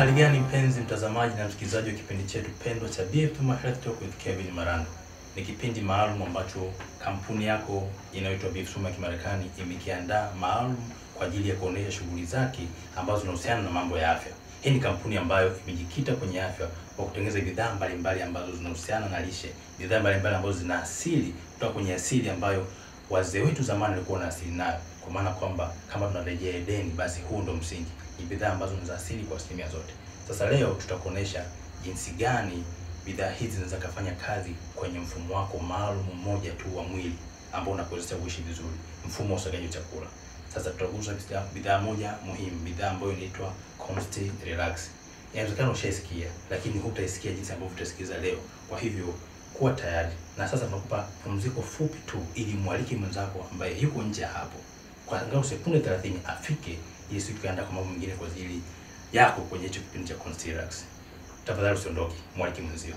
Uhali gani mpenzi mtazamaji na msikilizaji wa kipindi chetu pendwa cha BF Puma Health Talk with Kevin Marando. Ni kipindi maalum ambacho kampuni yako inayoitwa BF Suma ya Kimarekani imekiandaa maalum kwa ajili ya kuonesha shughuli zake ambazo zinahusiana na mambo ya afya. Hii ni kampuni ambayo imejikita kwenye afya kwa kutengeneza bidhaa mbalimbali ambazo zinahusiana na lishe, bidhaa mbalimbali ambazo zina asili kutoka kwenye asili ambayo wazee wetu zamani walikuwa na asili nayo, kwa maana kwamba kama tunarejea Edeni, basi huu ndo msingi. Ni bidhaa ambazo ni za asili kwa asilimia zote. Sasa leo tutakuonesha jinsi gani bidhaa hizi zinaweza kufanya kazi kwenye mfumo wako maalum mmoja tu wa mwili ambao unakuwezesha kuishi vizuri, mfumo wa usagaji wa chakula. Sasa tutagusa bidhaa moja muhimu, bidhaa ambayo inaitwa Consti Relax. Inawezekana ushaisikia, lakini hutaisikia jinsi ambavyo utasikiza leo. Kwa hivyo kuwa tayari, na sasa tunakupa pumziko fupi tu, ili mwalike mwenzako ambaye yuko nje ya hapo kwa angalau sekunde 30 afike, ili siku tukaenda kwa mambo mengine kwa ajili yako kwenye hicho kipindi cha Consti Relax. Tafadhali usiondoke, mwalike mwenzio.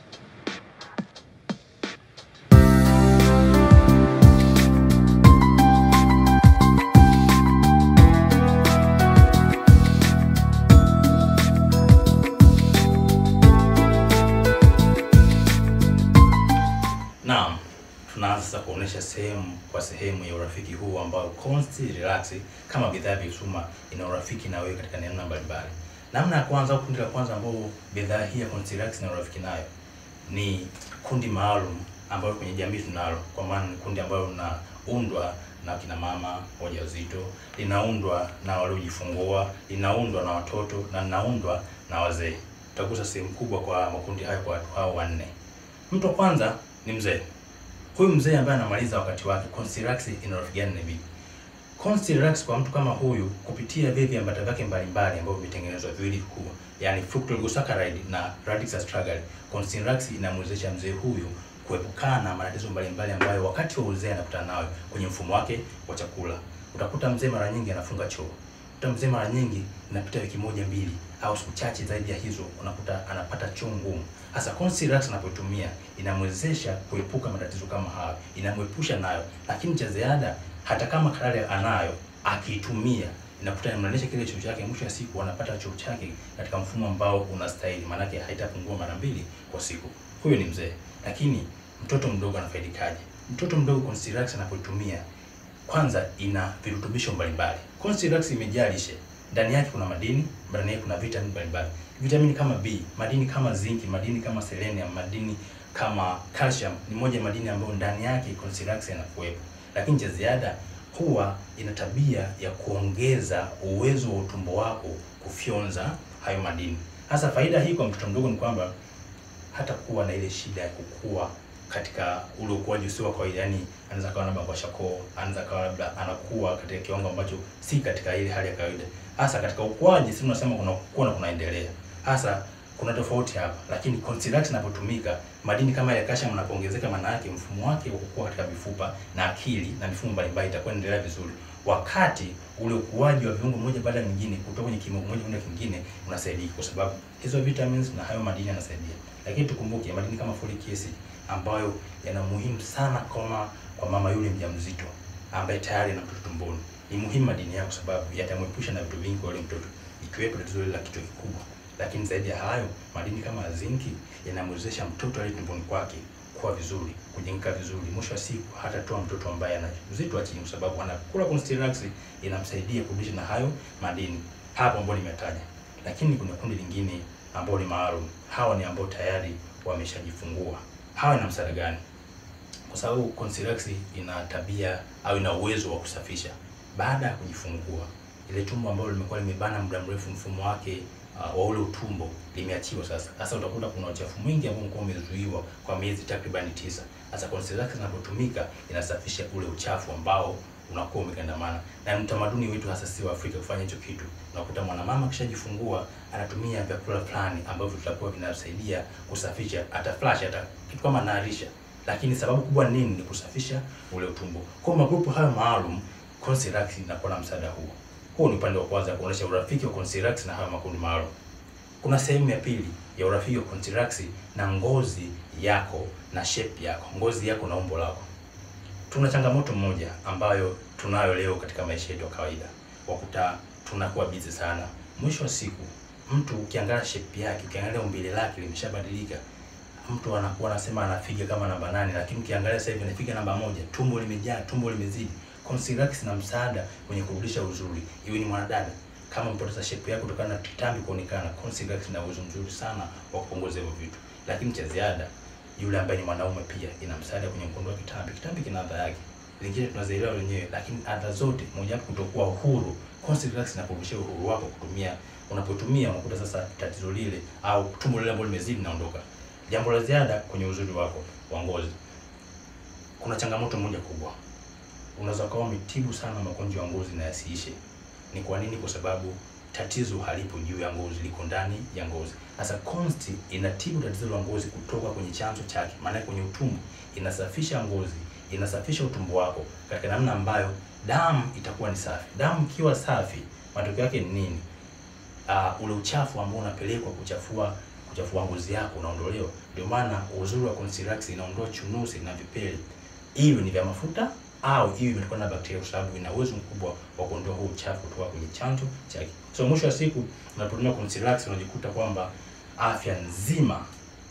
Naam, tunaanza sasa kuonesha sehemu kwa sehemu ya urafiki huu ambao Consti Relax kama bidhaa ya Bisuma ina urafiki na wewe katika namna mbalimbali. Namna ya kwanza au kundi la kwanza ambao bidhaa hii ya Consti Relax ina urafiki nayo ni kundi maalum ambalo kwenye jamii tunalo, kwa maana ni kundi ambalo linaundwa na kina mama wajawazito, linaundwa na waliojifungua, linaundwa na watoto na linaundwa na wazee. Tutagusa sehemu kubwa kwa makundi hayo kwa watu hao wanne. Mtu wa kwanza ni mzee. Huyu mzee ambaye anamaliza wakati wake, Consti Relax ina urafiki gani na vipi? Consti Relax kwa mtu kama huyu kupitia vile viambata vyake mbalimbali ambavyo vimetengenezwa viwili vikubwa, yani fructooligosaccharides na radix astragalus. Consti Relax inamwezesha mzee huyu kuepukana na matatizo mbalimbali ambayo wakati wa uzee anakutana nayo kwenye mfumo wake wa chakula. Utakuta mzee mara nyingi anafunga choo. Utakuta mzee mara nyingi inapita wiki moja mbili au siku chache zaidi ya hizo unakuta anapata choo ngumu. Hasa Consti Relax anapotumia inamwezesha kuepuka matatizo kama hayo, inamwepusha nayo. Lakini cha ziada, hata kama kalari anayo akiitumia inakuta inamlanisha kile choo chake, mwisho wa siku anapata choo chake katika mfumo ambao unastahili, maanake haitapungua mara mbili kwa siku. Huyo ni mzee. Lakini mtoto mdogo anafaidikaje? Mtoto mdogo Consti Relax anapotumia, kwanza ina virutubisho mbalimbali. Consti Relax imejaa lishe ndani yake kuna madini, ndani yake kuna vitamini mbalimbali. Vitamini kama B, madini kama zinki, madini kama selenium, madini kama calcium ni moja ya madini ambayo ndani yake Consti Relax yanakuwepo. Lakini cha ziada huwa ina tabia ya kuongeza uwezo wa utumbo wako kufyonza hayo madini. Hasa faida hii kwa mtoto mdogo ni kwamba hata kuwa na ile shida ya kukua katika ule ukuaji usio wa kawaida, yani anaweza kawa labda kwa shako, anaweza kawa labda anakuwa katika kiwango ambacho si katika ile hali ya kawaida. Hasa katika ukuaji, sisi tunasema kuna kukua na kunaendelea. Hasa kuna tofauti hapa, lakini Consti Relax inapotumika, madini kama ya calcium yanapoongezeka, maana yake mfumo wake wa kukua katika mifupa na akili na mifumo mbalimbali itakuwa inaendelea vizuri, wakati ule ukuaji wa viungo moja baada ya mwingine kutoka kwenye kimo moja kwenda kingine unasaidia, kwa sababu hizo vitamins na hayo madini yanasaidia. Lakini tukumbuke madini kama folic acid ambayo yana muhimu sana kama kwa mama yule mjamzito ambaye tayari ana mtoto tumboni. Ni muhimu madini yao, kwa sababu yatamwepusha na vitu vingi kwa yule mtoto, ikiwepo tatizo la kichwa kikubwa. Lakini zaidi ya hayo, madini kama zinki yanamwezesha mtoto aliye tumboni kwake kuwa vizuri, kujengeka vizuri. Mwisho wa siku hatatoa mtoto ambaye ana uzito wa chini, kwa sababu anakula Consti Relax inamsaidia kurudisha na hayo madini hapo ambayo nimetaja. Lakini kuna kundi lingine ambao ni maalum. Hawa ni ambao tayari wameshajifungua. Hawa ina msaada gani? Kwa sababu Consti Relax ina tabia au ina uwezo wa kusafisha baada ya kujifungua. Ile tumbo ambalo limekuwa limebana muda mrefu, mfumo wake uh, wa ule utumbo limeachiwa sasa. Sasa utakuta kuna uchafu mwingi ambao ulikuwa umezuiwa kwa miezi takribani tisa. Sasa Consti Relax inapotumika inasafisha ule uchafu ambao unakuwa umegandamana, na utamaduni wetu hasa si wa Afrika kufanya hicho kitu. Unakuta mwanamama akishajifungua anatumia vyakula fulani ambavyo vitakuwa vinasaidia kusafisha, hata flash, hata kitu kama narisha, lakini sababu kubwa nini? Ni kusafisha ule utumbo. Kwa magrupu hayo maalum, Consti Relax inakuwa na msaada huo. Huu ni upande wa kwanza kuonesha urafiki wa Consti Relax na hayo makundi maalum. Kuna sehemu ya pili ya urafiki wa Consti Relax na ngozi yako na shape yako, ngozi yako na umbo lako. Tuna changamoto moja ambayo tunayo leo katika maisha yetu ya kawaida, wakuta tunakuwa busy sana. Mwisho wa siku mtu ukiangalia shape yake, ukiangalia umbile lake limeshabadilika. Mtu anakuwa anasema anafiga kama namba nane, lakini ukiangalia sasa hivi anafiga namba moja. Tumbo limejaa, tumbo limezidi. Consilax na msaada kwenye kurudisha uzuri, iwe ni mwanadada kama mpoteza shape yako kutokana na kitambi kuonekana, Consilax ina uwezo mzuri sana wa kupunguza hivyo vitu. Lakini cha ziada, yule ambaye ni mwanaume pia ina msaada kwenye kuondoa kitambi. Kitambi kina adha yake, zingine tunazielewa wenyewe, lakini adha zote, mojawapo kutokuwa uhuru. Consilax inakurudishia uhuru wako kutumia, unapotumia unakuta sasa tatizo lile au tumbo lile ambalo limezidi linaondoka. Jambo la ziada kwenye uzuri wako wa ngozi, kuna changamoto moja kubwa, unaweza ukawa umetibu sana magonjwa ya ngozi na yasiishe. Ni kwa nini? Kwa sababu tatizo halipo juu ya ngozi, liko ndani ya ngozi. Sasa Consti inatibu tatizo la ngozi kutoka kwenye chanzo chake, maana kwenye utumbo, inasafisha ngozi, inasafisha utumbo wako katika namna ambayo damu itakuwa ni safi. Damu ikiwa safi, matokeo yake ni nini? Uh, ule uchafu ambao unapelekwa kuchafua kuchafua ngozi yako unaondolewa. Ndio maana uzuri wa Consilax inaondoa chunusi na vipele, iwe ni vya mafuta au iwe imetokana na bakteria, kwa sababu ina uwezo mkubwa wa kuondoa huo uchafu kutoka kwenye chanzo chake. So mwisho wa siku unapotumia Consilax unajikuta kwamba afya nzima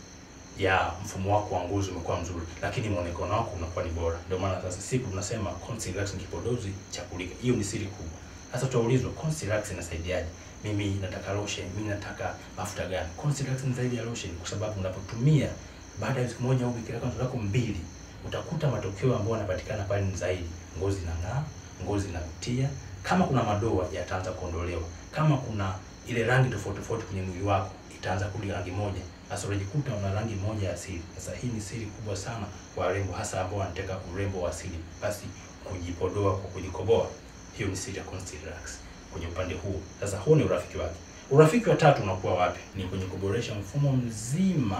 ya mfumo wako wa ngozi umekuwa mzuri, lakini muonekano wako unakuwa ni bora. Ndio maana sasa siku tunasema Consilax ni kipodozi cha kulika. Hiyo ni siri kubwa. Sasa tutaulizwa Consilax inasaidiaje? Mimi nataka lotion, mimi nataka mafuta gani? Consilax ni zaidi ya lotion, kwa sababu unapotumia baada ya siku moja au wiki zako mbili utakuta matokeo ambayo yanapatikana pale ni zaidi. Ngozi inang'aa, ngozi inavutia. Kama kuna madoa yataanza kuondolewa, kama kuna ile rangi tofauti tofauti kwenye mwili wako itaanza kurudi rangi moja. Sasa unajikuta una rangi moja ya asili. Sasa hii ni siri kubwa sana kwa warembo, hasa ambao wanataka urembo wa asili, basi kujipodoa kwa kujikoboa. Hiyo ni siri ya Consilax kwenye upande huu. Sasa huu ni urafiki wake. Urafiki wa tatu unakuwa wapi? Ni kwenye kuboresha mfumo mzima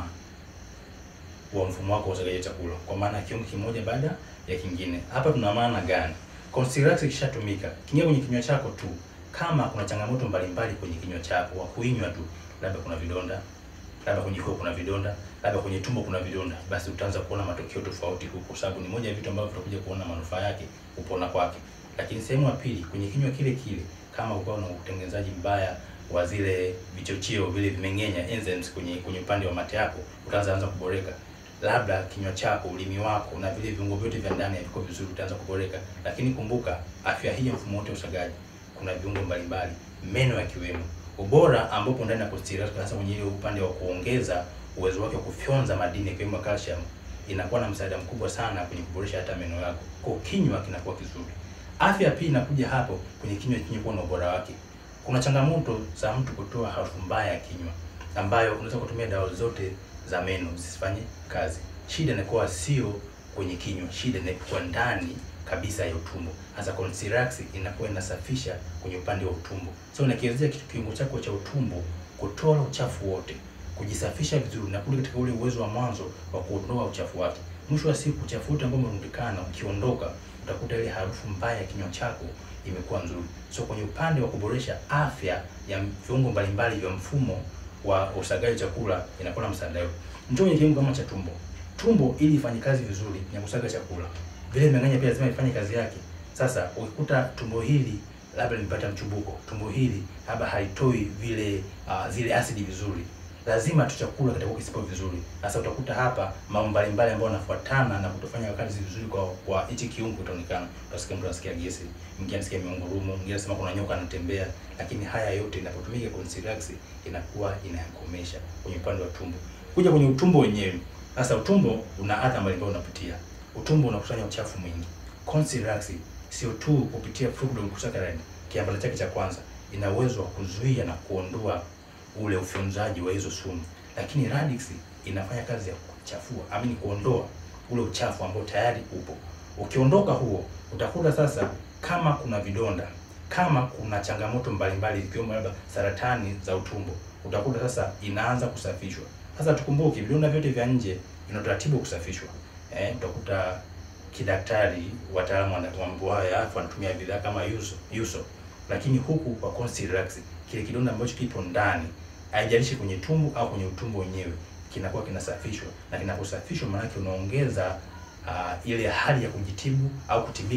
wa mfumo wako wa usagaji chakula, kwa maana kiungo kimoja baada ya kingine. Hapa tuna maana gani? Consilax ikishatumika kingia kwenye kinywa chako tu, kama kuna changamoto mbalimbali kwenye kinywa chako wa kuinywa tu, labda kuna vidonda, labda kwenye koo kuna vidonda, labda kwenye tumbo kuna vidonda, basi utaanza kuona matokeo tofauti huko, kwa sababu ni moja ya vitu ambavyo tutakuja kuona manufaa yake, kupona kwake. Lakini sehemu ya pili, kwenye kinywa kile kile, kama ukawa na utengenezaji mbaya wa zile vichocheo vile vimeng'enya enzymes kwenye kwenye upande wa mate yako, utaanza anza kuboreka labda kinywa chako, ulimi wako na vile viungo vyote vya ndani haviko vizuri, utaanza kuboreka. Lakini kumbuka, afya hii ya mfumo wote wa usagaji, kuna viungo mbalimbali, meno yakiwemo. Ubora ambapo ndani ya Consilax hasa kwenye ile upande wa kuongeza uwezo wake wa kufyonza madini ikiwemo calcium, inakuwa na msaada mkubwa sana kwenye kuboresha hata meno yako, kwa kinywa kinakuwa kizuri. Afya pia inakuja hapo kwenye kinywa chenye kuwa na ubora wake. Kuna changamoto za mtu kutoa harufu mbaya ya kinywa ambayo unaweza kutumia dawa zote za meno zisifanye kazi. Shida inakuwa sio kwenye kinywa, shida inakuwa ndani kabisa ya utumbo. Hasa Consilax inakuwa inasafisha kwenye upande wa utumbo, so inakiwezesha kitu kiungo chako cha utumbo kutoa uchafu wote, kujisafisha vizuri na kurudi katika ule uwezo wa mwanzo wa kuondoa uchafu wake. Mwisho wa siku uchafu wote ambao umerundikana ukiondoka, utakuta ile harufu mbaya ya kinywa chako imekuwa nzuri. So kwenye upande wa kuboresha afya ya viungo mbalimbali vya mfumo wa usagaji chakula inakuwa na msaada huo. Njoo kwenye kiungo kama cha tumbo. Tumbo ili ifanye kazi vizuri ya kusaga chakula, vile mmeng'enya pia lazima ifanye kazi yake. Sasa ukikuta tumbo hili labda limepata mchubuko, tumbo hili labda haitoi vile uh, zile asidi vizuri, lazima tu chakula kitakuwa kisipo vizuri. Sasa utakuta hapa mambo mbalimbali ambayo yanafuatana na kutofanya kazi vizuri kwa kwa hichi kiungo itaonekana. Utasikia mtu anasikia gesi, mwingine anasikia miungurumo, mwingine anasema kuna nyoka anatembea, lakini haya yote inapotumika Consilax inakuwa inayakomesha kwenye upande wa tumbo. Kuja kwenye utumbo wenyewe. Sasa utumbo una adha mbalimbali unapitia. Utumbo unakusanya uchafu mwingi. Consilax sio tu kupitia fructose kiambata chake cha kwanza ina uwezo wa kuzuia na kuondoa ule ufyonzaji wa hizo sumu, lakini Radix inafanya kazi ya kuchafua, amini kuondoa ule uchafu ambao tayari upo. Ukiondoka huo, utakuta sasa kama kuna vidonda, kama kuna changamoto mbalimbali ikiwemo labda saratani za utumbo, utakuta sasa inaanza kusafishwa. Sasa tukumbuke vidonda vyote vya nje vina utaratibu wa kusafishwa. Eh, utakuta kidaktari, wataalamu wa mambo haya ya afya wanatumia bidhaa kama Yuso, Yuso. Lakini huku kwa Consilax kile kidonda ambacho kipo ndani, haijalishi kwenye tumbo au kwenye utumbo wenyewe, kinakuwa kinasafishwa na kinaposafishwa, maana yake unaongeza uh, ile hali ya kujitibu au kutibika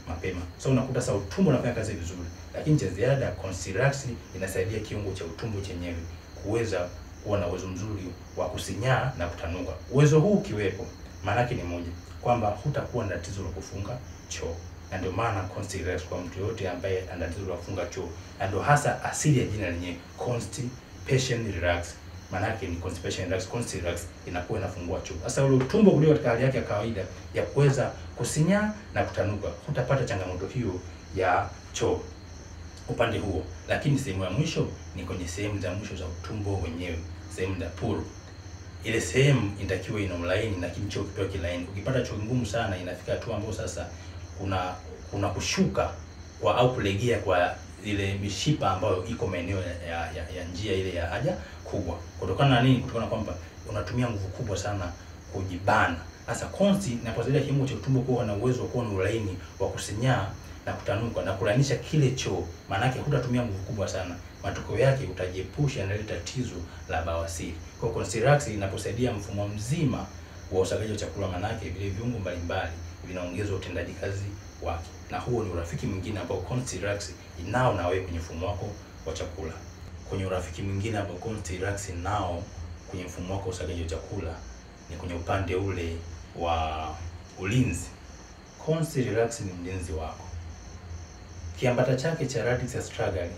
mapema. So unakuta sasa utumbo unafanya kazi vizuri, lakini cha ziada Consilax inasaidia kiungo cha utumbo chenyewe kuweza kuwa na uwezo mzuri wa kusinyaa na kutanuka. Uwezo huu ukiwepo, maana yake ni moja, kwamba hutakuwa na tatizo la kufunga choo, na ndio maana Consilax kwa mtu yote ambaye ana tatizo la kufunga choo, na ndio hasa asili ya jina lenyewe constipation relax maana yake ni constipation relax. Consilax inakuwa inafungua choo. Sasa ule utumbo ulio katika hali yake ya kawaida ya kuweza kusinyaa na kutanuka, hutapata changamoto hiyo ya choo upande huo. Lakini sehemu ya mwisho ni kwenye sehemu za mwisho za utumbo wenyewe, sehemu za puru. Ile sehemu inatakiwa ina ulaini, lakini choo kipewa kilaini. Ukipata choo ngumu sana, inafika hatua ambayo sasa kuna kuna kushuka kwa au kulegea kwa ile mishipa ambayo iko maeneo ya, ya, ya njia ile ya haja kubwa. Kutokana na nini? Kutokana na kwamba unatumia nguvu kubwa sana kujibana. Sasa konsi inaposaidia kiungo cha utumbo kuwa na uwezo wa kuwa na ulaini wa kusinyaa na kutanuka na kulainisha kile choo, maana yake hutatumia nguvu kubwa sana. Matokeo yake utajiepusha na ile tatizo la bawasiri. Kwa Consilax inaposaidia mfumo mzima wa usagaji wa chakula, maana yake vile viungo mbalimbali vinaongeza utendaji kazi wake, na huo ni urafiki mwingine ambao Consilax inao na wewe kwenye mfumo wako wa chakula. Kwenye urafiki mwingine ambao Consilax nao kwenye mfumo wako wa usagaji wa chakula ni kwenye upande ule wa ulinzi. Consilax ni mlinzi wako. Kiambata chake cha radix astragalus,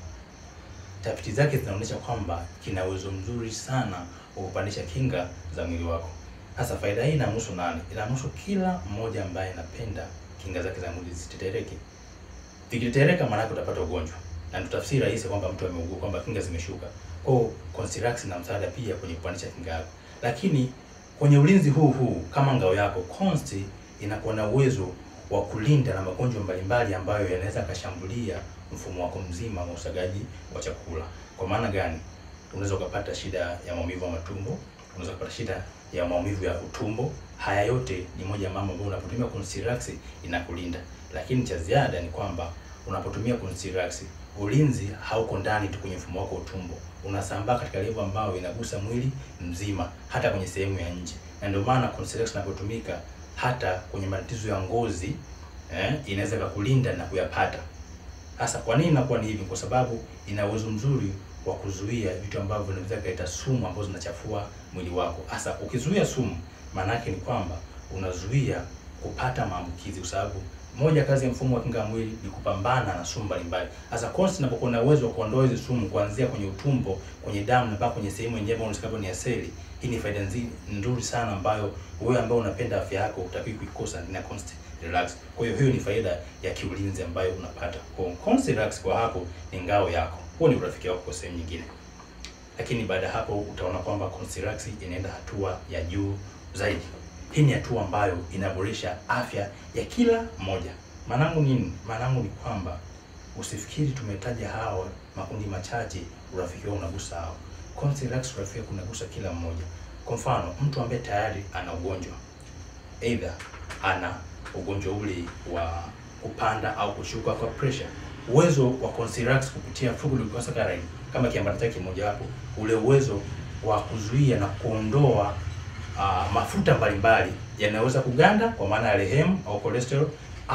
tafiti zake zinaonyesha kwamba kina uwezo mzuri sana wa kupandisha kinga za mwili wako. Sasa faida hii inamhusu nani? Inamhusu kila mmoja ambaye anapenda kinga zake za mwili zitetereke. Vikitetereka maana yake utapata ugonjwa, na ndio tafsiri rahisi kwamba mtu ameugua, kwamba kinga zimeshuka. Kwa hiyo Consilax na msaada pia kwenye kupandisha kinga yako, lakini kwenye ulinzi huu huu kama ngao yako, Consti inakuwa na uwezo wa kulinda na magonjwa mbalimbali ambayo yanaweza kashambulia mfumo wako mzima wa usagaji wa chakula. Kwa maana gani? Unaweza ukapata shida ya maumivu ya matumbo, unaweza kupata shida ya maumivu ya utumbo. Haya yote ni moja ya mambo ambayo unapotumia Consilax inakulinda, lakini cha ziada ni kwamba unapotumia Consilax ulinzi hauko ndani tu kwenye mfumo wako wa utumbo, unasambaa katika level ambayo inagusa mwili mzima, hata kwenye sehemu ya nje, na ndio maana Consilax inapotumika hata kwenye matatizo ya ngozi eh, inaweza kukulinda na kuyapata. Sasa kwa nini inakuwa ni hivi? Kwa sababu ina uwezo mzuri wa kuzuia vitu ambavyo vinaweza kuleta sumu ambazo zinachafua mwili wako. Sasa ukizuia sumu, maana yake ni kwamba unazuia kupata maambukizi, kwa sababu moja kazi ya mfumo wa kinga ya mwili ni kupambana na sumu mbalimbali. Sasa Consti inapokuwa na uwezo wa kuondoa hizo sumu kuanzia kwenye utumbo, kwenye damu na mpaka kwenye sehemu yenyewe ambayo unasema ni ya seli, hii ni faida nzuri sana ambayo wewe ambao unapenda afya yako utakiwa kuikosa ndani ya Consti Relax. Kwa hiyo hiyo ni faida ya kiulinzi ambayo unapata. Kwa Consti Relax kwa hapo ni ngao yako. Huo ni urafiki wako kwa sehemu nyingine. Lakini baada ya hapo utaona kwamba Consti Relax inaenda hatua ya juu zaidi. Hii ni hatua ambayo inaboresha afya ya kila mmoja. Maanangu nini? Maanangu ni kwamba usifikiri tumetaja hawa makundi machache urafiki wao unagusa hao. Consti Relax urafiki wako unagusa kila mmoja. Kwa mfano, mtu ambaye tayari ana ugonjwa either ana ugonjwa ule wa kupanda au kushuka kwa pressure, uwezo wa Consilax kupitia fructoglycosaccharide kama kiambata chake kimojawapo, ule uwezo wa kuzuia na kuondoa uh, mafuta mbalimbali yanaweza kuganda kwa maana ya rehemu au cholesterol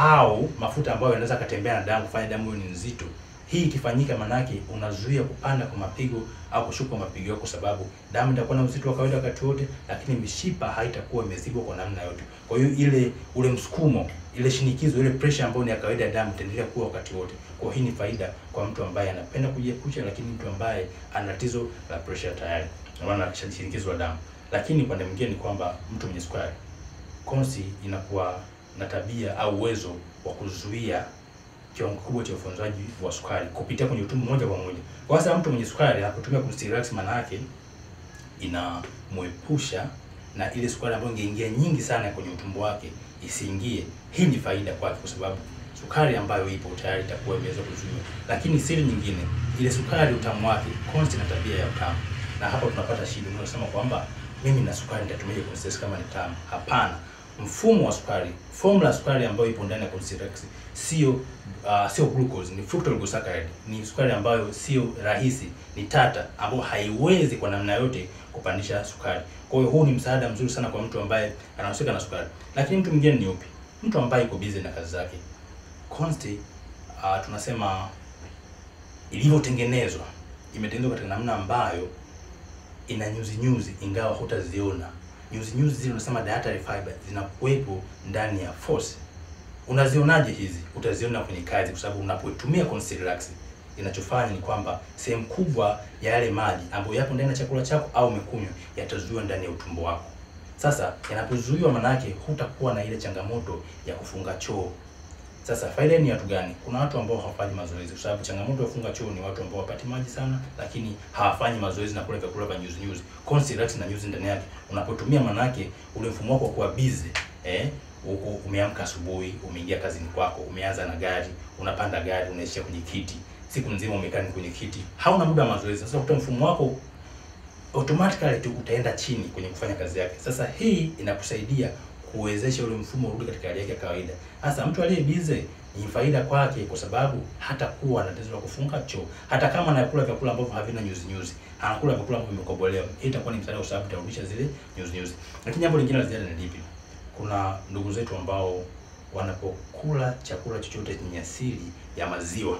au mafuta ambayo yanaweza katembea na damu kufanya damu ni nzito. Hii ikifanyika, manake unazuia kupanda kwa mapigo au kushuka kwa mapigo yako, kwa sababu damu itakuwa na uzito wa kawaida wakati wote, lakini mishipa haitakuwa imezibwa kwa namna yote. Kwa hiyo ile ule msukumo, ile shinikizo, ile pressure ambayo ni ya kawaida ya damu itaendelea kuwa wakati wote. Kwa hii ni faida kwa mtu ambaye anapenda kujiepusha, lakini mtu ambaye ana tatizo la pressure tayari, maana shinikizo la damu. Lakini upande mwingine ni kwamba mtu mwenye sukari, Consti inakuwa na tabia au uwezo wa kuzuia kiwango kikubwa cha ufyonzaji wa sukari kupitia kwenye utumbo moja kwa moja. Kwa sasa mtu mwenye sukari anapotumia Consti Relax, maana yake inamwepusha na ile sukari ambayo ingeingia nyingi sana kwenye utumbo wake isiingie. Hii ni faida kwake, kwa sababu sukari ambayo ipo tayari itakuwa imeweza kuzuiwa. Lakini siri nyingine, ile sukari utamu wake, Consti na tabia ya utamu, na hapo tunapata shida. Unasema kwamba mimi na sukari nitatumia Consti kama ni tamu. Hapana, mfumo wa sukari, formula ya sukari ambayo ipo ndani ya Consti Relax sio uh, sio glucose, ni fructoglycosaccharide. Ni sukari ambayo sio rahisi, ni tata, ambayo haiwezi kwa namna yote kupandisha sukari. Kwa hiyo huu ni msaada mzuri sana kwa mtu ambaye anahusika na sukari. Lakini mtu mwingine ni upi? Mtu ambaye yuko busy na kazi zake, Consti uh, tunasema ilivyotengenezwa imetengenezwa katika namna ambayo ina nyuzi nyuzi, ingawa hutaziona nyuzi nyuzi zile, unasema dietary fiber zinakuwepo ndani ya force. Unazionaje hizi? Utaziona kwenye kazi, kwa sababu unapotumia Consti Relax inachofanya ni kwamba sehemu kubwa ya yale maji ambayo yapo ndani ya chakula chako au umekunywa yatazuiwa ndani ya utumbo wako. Sasa yanapozuiwa, manake hutakuwa na ile changamoto ya kufunga choo. Sasa faida ni watu gani? Kuna watu ambao hawafanyi mazoezi, kwa sababu changamoto ya kufunga choo ni watu ambao wapati maji sana, lakini hawafanyi mazoezi na kula vyakula vya nyuzi nyuzi. Consti Relax na nyuzi ndani yake, unapotumia manake ule mfumo wako kuwa busy eh huko umeamka asubuhi, umeingia kazini kwako, umeanza na gari, unapanda gari, unaishia kwenye kiti, siku nzima umekaa kwenye kiti, hauna muda wa mazoezi. Sasa kutoa mfumo wako automatically tu utaenda chini kwenye kufanya kazi yake. Sasa hii inakusaidia kuwezesha ule mfumo urudi katika hali yake ya kawaida. Sasa mtu aliye busy ni faida kwake, kwa sababu hata kuwa na tatizo la kufunga choo, hata kama anakula vyakula ambavyo havina nyuzi nyuzi, anakula vyakula ambavyo vimekobolewa, hii itakuwa ni msaada, kwa sababu itarudisha zile nyuzi nyuzi. Lakini jambo lingine la ziada ni lipi? Kuna ndugu zetu ambao wanapokula chakula chochote chenye asili ya maziwa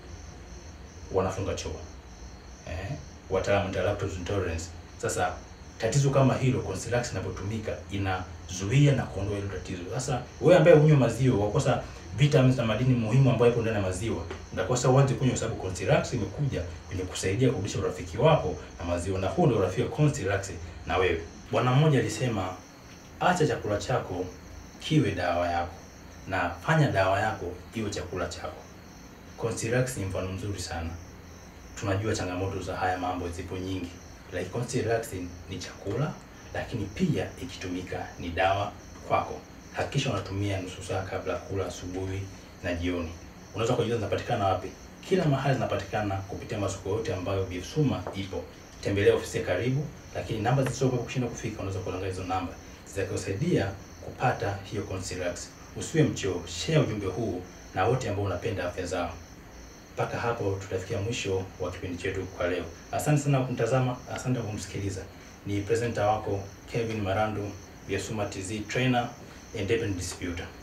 wanafunga choo eh, wataalamu wa lactose intolerance. Sasa tatizo kama hilo Consti Relax inapotumika inazuia na kuondoa hilo tatizo. Sasa wewe ambaye hunywa maziwa wakosa vitamins na madini muhimu ambayo yapo ndani ya maziwa, ndakosa uanze kunywa, kwa sababu Consti Relax imekuja kwenye kusaidia kurudisha urafiki wako na maziwa, na huo ndio urafiki wa Consti Relax na wewe. Bwana mmoja alisema, acha chakula chako kiwe dawa yako na fanya dawa yako iwe chakula chako. Consti Relax ni mfano mzuri sana. Tunajua changamoto za haya mambo zipo nyingi, like Consti Relax ni chakula, lakini pia ikitumika ni dawa kwako. Hakikisha unatumia nusu saa kabla ya kula, asubuhi na jioni. Unaweza kujiuliza zinapatikana wapi? Kila mahali zinapatikana kupitia masoko yote ambayo BF Suma ipo. Tembelea ofisi ya karibu, lakini namba zilizopo kushinda kufika, unaweza kuangalia hizo namba zitakusaidia kupata hiyo Consti Relax. Usiwe mchoo, share ujumbe huu na wote ambao unapenda afya zao. Mpaka hapo tutafikia mwisho wa kipindi chetu kwa leo. Asante sana kwa kumtazama, asante kwa kumsikiliza. Ni presenter wako Kevin Marandu, BF Suma TZ trainer and independent distributor.